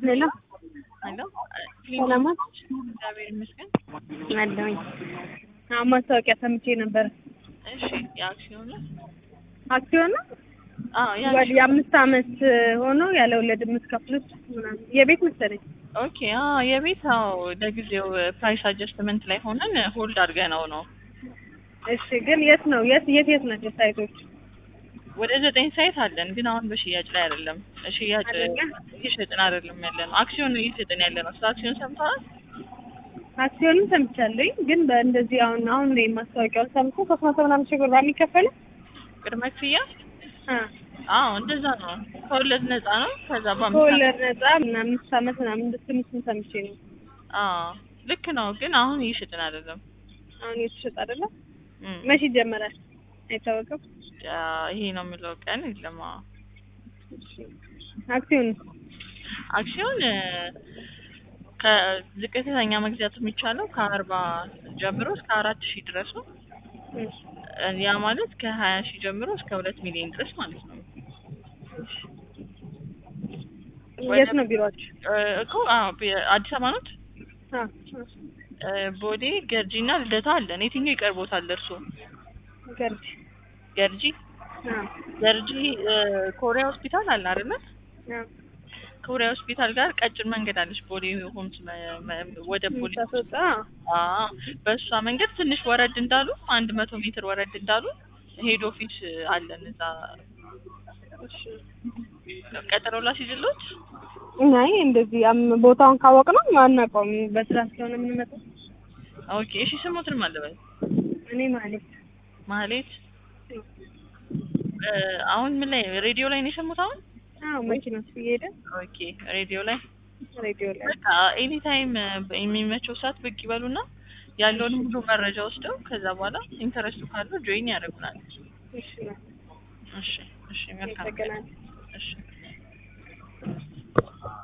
ሄሎ ሄሎ ሰላማት እግዚአብሔር ይመስገን። አለሁኝ። አሁን ማስታወቂያ ሰምቼ ነበር። እሺ የአክሲዮን ነው? አክሲዮን ነው አዎ ያ ወደ የአምስት አመት ሆኖ ያለ ወለድ የምትከፍሉት ምናምን የቤት መሰለኝ። ኦኬ አዎ የቤት አዎ ለጊዜው ፕራይስ አጀስትመንት ላይ ሆነን ሆልድ አድርገነው ነው። እሺ ግን የት ነው የት የት የት ናቸው ሳይቶች? ወደ ዘጠኝ ሳይት አለን ግን አሁን በሽያጭ ላይ አይደለም። ሽያጭ አይደለም? እየሸጥን አይደለም ያለ ነው። አክሲዮን ነው እየሸጥን ያለ ነው። ስለ አክሲዮን ሰምተዋል? አክሲዮንም ሰምቻለሁኝ ግን በእንደዚህ አሁን አሁን ነው ማስታወቂያውን ሰምቶ ሶስት መቶ ምናምን ሺህ ብር የሚከፈለው ቅድመ ክፍያ አ አዎ እንደዛ ነው። ከወለድ ነፃ ነው። ከዛ በአምስት ከወለድ ነፃ ምናምን አምስት አመት ምናምን እንድትል እሱን ሰምቼ ነው። አዎ ልክ ነው ግን አሁን እየሸጥን አይደለም። አሁን የተሸጠ አይደለም? እም። መቼ ይጀመራል? አይታወቅም። ያ ይሄ ነው የምለው ቀን የለም። አዎ አክሲዮን አክሲዮን እ፣ ከዝቅተኛ መግዛት የሚቻለው ከአርባ ጀምሮ እስከ አራት ሺህ ድረስ ነው። እ፣ ያ ማለት ከሀያ ሺህ ጀምሮ እስከ ሁለት ሚሊዮን ድረስ ማለት ነው። የት ነው ቢሮአችሁ? እ፣ እኮ አዎ ቢ- አዲስ አበባ ኖት? አ እ፣ ቦሌ ገርጂ እና ልደታ አለን። የትኛው ይቀርቦታል እርሶ? ገርጂ ገርጂ አ ገርጂ እ፣ ኮሪያ ሆስፒታል አለ አይደለ? አ ኮሪያ ሆስፒታል ጋር ቀጭን መንገድ አለች። ቦሌ ሆምስ መ- መ- ወደ ቦሌ ሳትወጣ አዎ በእሷ መንገድ ትንሽ ወረድ እንዳሉ አንድ መቶ ሜትር ወረድ እንዳሉ ሄድ ኦፊስ አለን እዛ። እሺ ቀጠሮ ላስይዝልዎት? አይ እንደዚህ አም ቦታውን ካወቅ ነው አናውቀውም። በስራ ስለሆነ የምንመጣው። ኦኬ እሺ። ስሞትን ማለበል እኔ ማለት ማህሌት እ፣ አሁን ምን ላይ ሬዲዮ ላይ ነው የሰሙት? አሁን አዎ መኪና ውስጥ እየሄደ ኦኬ ሬዲዮ ላይ ሬዲዮ ላይ በቃ ኤኒ ታይም የሚመቸው ሰዓት ብቅ ይበሉና ያለውን ሁሉ መረጃ ወስደው ከዛ በኋላ ኢንተረስቱ ካለው ጆይን ያደርጉናል። እሺ ነው እሺ እሺ መልካም ተገናኝ እሺ